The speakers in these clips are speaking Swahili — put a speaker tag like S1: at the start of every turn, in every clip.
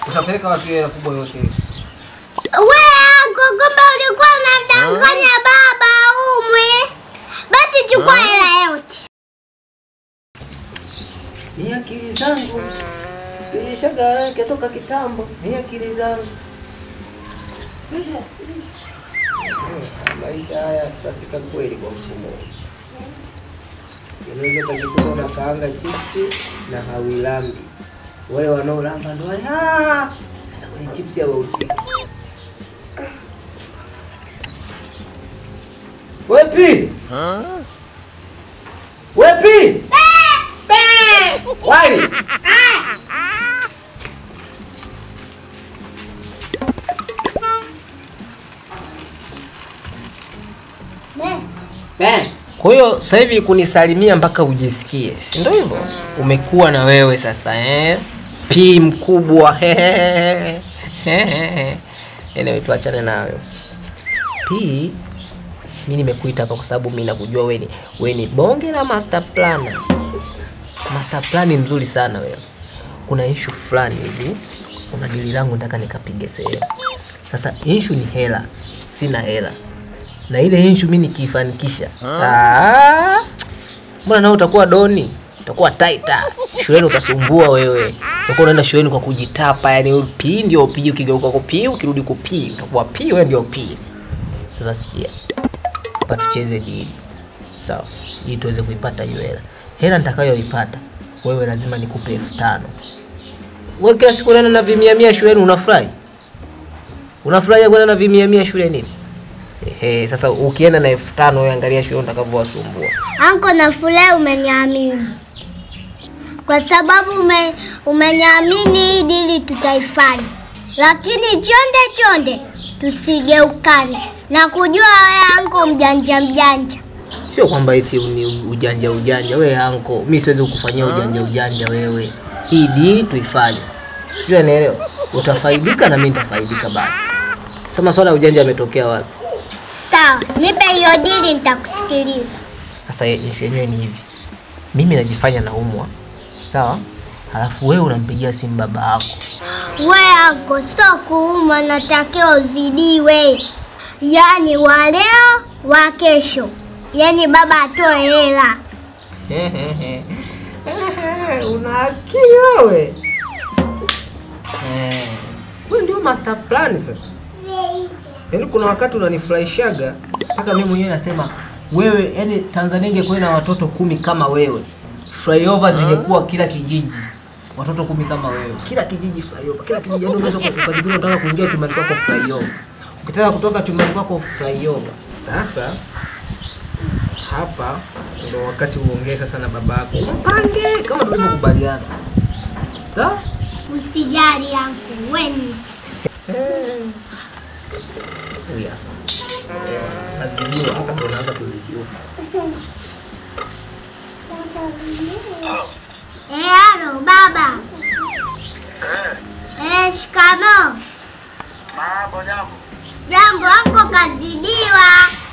S1: Utapeleka wapi hela kubwa yote hiyo?
S2: We anko, kumbe ulikuwa unamdanganya baba umwe. Basi chukua hela yote.
S1: Ni akili zangu. Zilishagarake toka kitambo. Ni akili zangu. Maisha haya katika kweli kwa mfumo. Unaweza kujikuta unakaanga chipsi na hawilambi. Wale wanaolamba ndo wale ah, hata kwenye chipsi hawahusiki. Wepi? Wepi? Wai? Kwa hiyo sasa hivi kunisalimia mpaka ujisikie, si ndio hivyo? Umekuwa na wewe sasa eh? P mkubwa anyway, tuachane nayo P. Mi nimekuita hapa kwa sababu mi nakujua wewe ni wewe ni bonge la master planner. Master plan mzuri sana wewe. Kuna issue fulani hivi, kuna dili langu nataka nikapige sehemu. Sasa issue ni hela, sina hela na ile issue mimi nikiifanikisha, ah, mbona nao utakuwa doni, utakuwa taita shuleni, utasumbua wewe. Utakuwa unaenda shuleni kwa kujitapa, yani P ndio P, ukigeuka kwa P, ukirudi kwa P, utakuwa P, wewe ndio P. Sasa sikia, hapa tucheze dili, sawa, ili tuweze kuipata hiyo hela. Hela nitakayoipata wewe lazima nikupe elfu tano. Wewe kila siku unaenda na vimia mia shuleni, unafurahi? Unafurahi kwenda na vimia mia shuleni? Ehe, sasa ukienda na elfu tano wewe angalia shule utakavyowasumbua.
S2: Anko, nafurahi umeniamini kwa sababu ume, umeniamini hii dili tutaifanya, lakini chonde chonde tusigeukane na kujua wewe anko mjanja mjanja.
S1: Sio kwamba eti ni ujanja ujanja. Wewe anko, mi siwezi kukufanyia ujanja ujanja wewe. Hii dili tuifanye, sijui anaelewa. Utafaidika na mimi nitafaidika. Basi sasa maswala ya ujanja yametokea wapi?
S2: Sawa, nipe hiyo dili, nitakusikiliza.
S1: Sasa issue yenyewe ni hivi, mimi najifanya naumwa, sawa, halafu wewe unampigia simu baba yako
S2: We anko, sio kuuma, natakiwa uzidiwe, yaani wa leo wa kesho, yaani baba atoe hela.
S1: una akili wewe. Eh, wewe ndio master plan sasa. Yaani kuna wakati unanifurahishaga mpaka mimi mwenyewe nasema wewe, yani Tanzania ingekuwa na watoto kumi kama wewe, flyover zingekuwa kila kijiji watoto kumi kama wewe, kila kijiji flyover, kila kijiji. Yani unaweza ukajikuta unataka kuingia chumbani kwako flyover, ukitaka kutoka chumbani kwako flyover. Sasa hapa ndio wakati uongee sasa na baba yako, mpange kama tulivyokubaliana, sawa?
S2: Usijali anko, weni
S1: Huyu hapa. Nazidiwa hapa, ndo naanza kuzidiwa.
S2: Eh, halo baba. Eh, shikamo.
S3: Mambo jambo.
S2: Jambo, anko kazidiwa.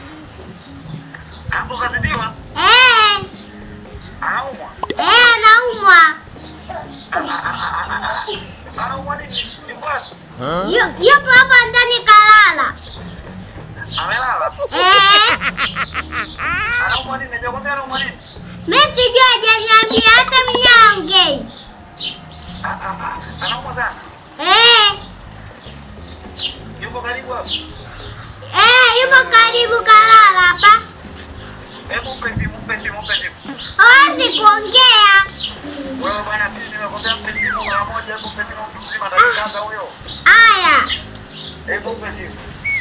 S3: Hapo kazidiwa?
S2: Eh,
S3: Anaumwa.
S2: eh, anaumwa.
S3: Anaumwa nini? Ni basi.
S2: Yu- Yupo hapa ndani kalala.
S3: Amelala.
S2: Eh,
S3: Anaumwa nini? Hajakwambia anaumwa nini?
S2: mimi sijui hajaniambia hata mnyaongei.
S3: Ah, ah, ah. Anaumwa sana.
S2: Eh,
S3: Yuko karibu hapo.
S2: eh, yupo karibu kalala hapa.
S3: Hebu mpe simu, mpe simu, mpe simu.
S2: Hawezi kuongea.
S3: Wewe bwana, mimi nimekwambia mpe simu mara moja, hebu mpe simu mtu mzima atakikaza huyo.
S2: Aya.
S3: Hebu mpe simu.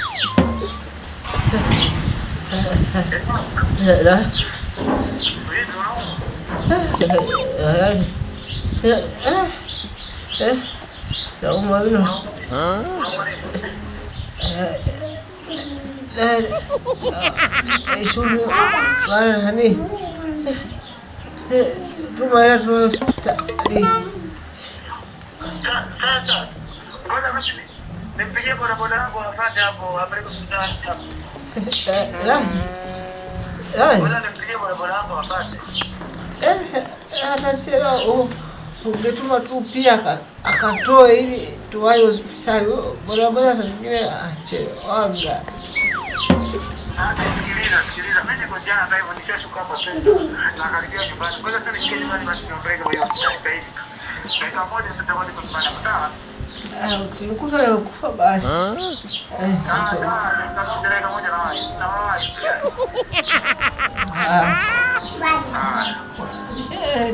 S3: Vipi unaumwa?
S1: Naumwa mno.
S3: Unaumwa nini?
S1: Sumu wala nani? Tuma hela tu hospitali.
S3: Sa- Sasa, ngoja basi nimpigie bodaboda yangu afuate hapo, apeleke hospitali hapo. Ngoja nimpigie bodaboda yangu afuate.
S1: Hata sio ungetuma tu pia aka- akatoe ili
S4: tuwahi hospitali. Oh, Barabara saa zingine achewanga.
S3: Sasa sikiliza, sikiliza. Mimi niko jana hata hivyo nishashuka hapo sasa. Nakaribia nyumbani. Kwa hiyo sasa nikiwa nyumbani basi niombeke kwa hiyo hospitali sasa hivi. Dakika moja tutarudi kwa nyumbani. Sawa?
S4: Ah, ukikuta nimekufa basi. Eh,
S3: Ah, sawa. Nitakuja dakika moja na wahi. Na wahi.
S4: ah, eh.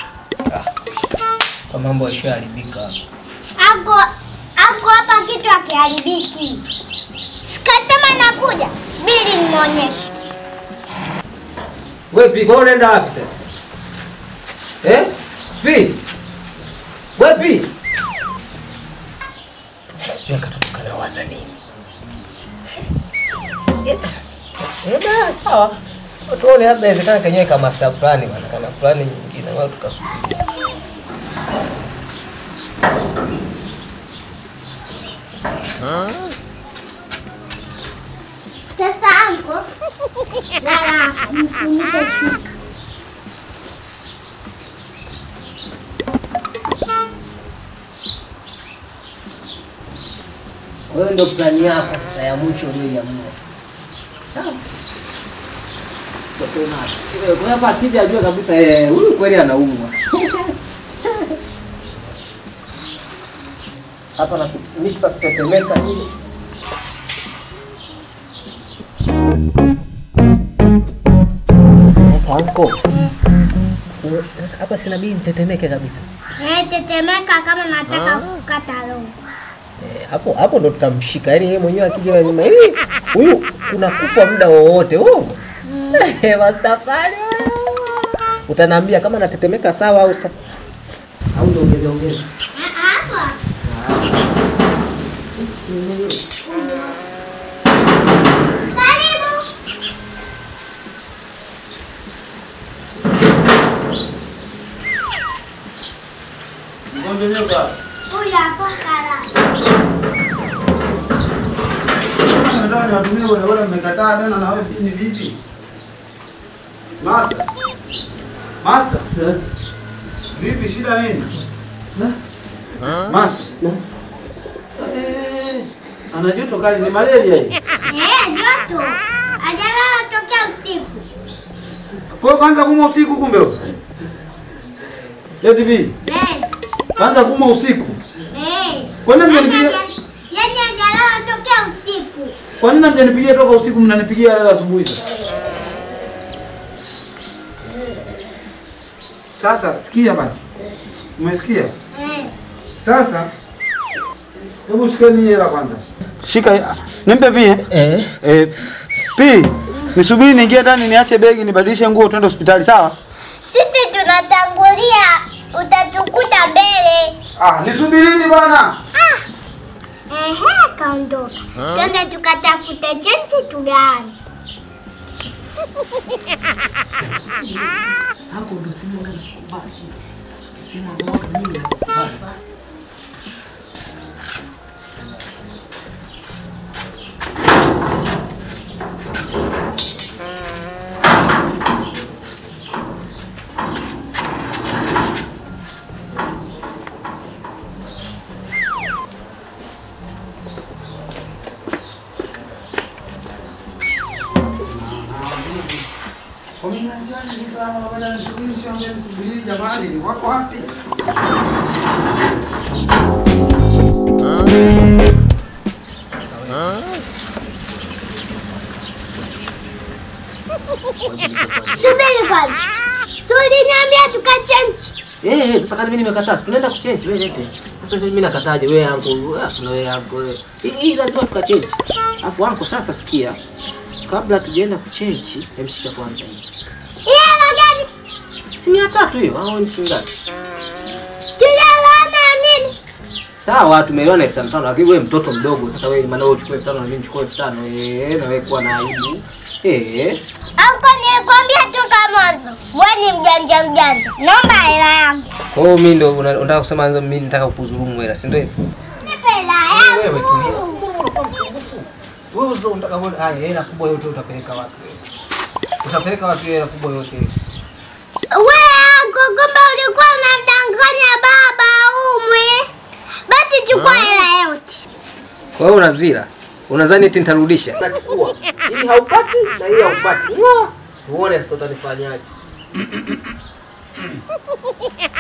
S4: Kwa mambo yashaharibika.
S2: Ako ako hapa kitu akiharibiki. Sikasema nakuja, subiri nimwonyeshe.
S1: Wewe pi, kwa unaenda wapi sasa? Eh? Pi. Wewe pi. Sijui katoto kanawaza nini. Eh, bana sawa. Tuone labda inawezekana kenyewe kama master plan bana, kana plan nyingine wao tukasubiri.
S2: Sasa anko lala mfunike shuka.
S1: Wewe ndio plani yako sasa ya mwisho uliyoiamua. Sawa. Kwa hiyo hapa akija ajue kabisa eh, huyu kweli anaumwa. Hapa na mixa kutetemeka nini? Sasa anko. Sasa hapa sina bii nitetemeke kabisa.
S2: Eh, tetemeka kama nataka kukata roho.
S1: Eh, hapo hapo ndo tutamshika. Yaani yeye mwenyewe akija nyuma hivi huyu kuna kufa muda wowote. Uongo. Eh, Mastafari. Utaniambia kama natetemeka sawa au sa au ndo ongeze ongeze.
S2: Hapa. Karibu.
S4: Mgonjwa nyoka.
S2: Huyu hapo kala.
S4: Nataka niwatumie wale wale mmekataa tena na wewe ni vipi? Master. Master. Vipi shida nini? Master. Eh, ana joto kali ni malaria hii.
S2: Eh, joto. Hajalala tokea usiku.
S4: Kwa hiyo kwanza kuma usiku kumbe. Lady B,
S2: Eh,
S4: kwanza kuma usiku.
S2: eh.
S4: Kwa nini
S2: Yaani
S4: mnanipigia?
S2: haja- Yaani hajalala tokea usiku.
S4: Kwa nini mjanipigia toka usiku mnanipigia leo asubuhi sasa? Sasa sikia basi. Umesikia?
S2: Eh.
S4: Sasa hebu shikeni hela kwanza. Shika nimpe pia.
S1: Eh.
S4: Eh, pi nisubiri niingie ndani niache begi nibadilishe nguo twende hospitali sawa?
S2: Sisi tunatangulia, utatukuta mbele.
S4: Ah, nisubirini bwana.
S2: Ehe, kaondoka. Twende tukatafute chenji tugawane.
S1: Hapo ndo simu ndo basi. Simu ambayo mimi na
S4: Jamani, wako wapi?
S2: Subiri kwanza. Sudi niambia tukachenji.
S1: Eh, eh, sasa kama mimi nimekataa, si tunaenda kuchange wewe lete. Sasa mimi nakataje wewe yangu? Ah, na wewe yangu wewe. Hii hii lazima tukachange. Alafu wangu sasa sikia. Kabla tujaenda kuchange, emshika kwanza hii.
S2: Hii hela gani?
S1: Si mia tatu hiyo au ni shilingi ngapi?
S2: Tulielewana nini?
S1: Sawa, tumeelewana elfu tano tano, lakini wewe mtoto mdogo. Sasa wewe maana wewe uchukue elfu tano na mimi nichukue elfu tano. Eh, na wewe kuwa na aibu. Eh.
S2: Anko, nilikwambia toka mwanzo, wewe ni mjanja mjanja. Naomba hela yangu.
S1: Kwa hiyo mimi ndo una- unataka kusema mimi nataka kukudhulumu hela, si ndio hivyo?
S2: Nipe hela
S1: Wewe
S2: yangu.
S1: tulia. Wewe uzao unataka kuona haya hela kubwa yote utapeleka wapi? Utapeleka wapi hela kubwa yote?
S2: Wewe anko, kumbe ulikuwa unamdanganya baba umwe. Basi Chukua hela yote.
S1: Kwa hiyo unazila. Unadhani eti nitarudisha? Nachukua. Hii haupati na hii haupati. Tuone sasa utanifanyaje.